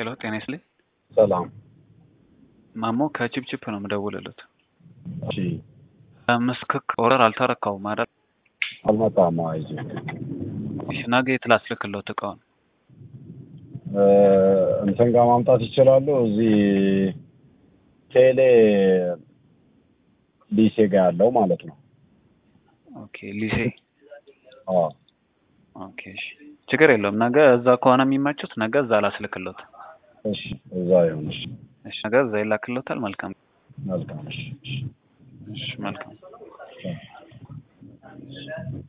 ሄሎ ጤና ይስጥልኝ። ሰላም። ማሞ ከቺፕቺፕ ነው የምደውልልዎት። እሺ ምስክክ ኦርደር አልተረካውም አይደል? አልመጣም። አይዚ እሺ ነገ የት ላስልክልዎት እቃውን? እንትን ጋር ማምጣት ይችላሉ። እዚህ ቴሌ ሊሴ ጋር ያለው ማለት ነው። ኦኬ ሊሴ አዎ ኦኬ እሺ ችግር የለውም። ነገ እዛ ከሆነ የሚመቹት ነገ እዛ ላስልክልዎት። እሺ እዛ ይሁን። እሺ እሺ ነገ እዛ ይላክልዎታል። መልካም መልካም። እሺ እሺ እሺ መልካም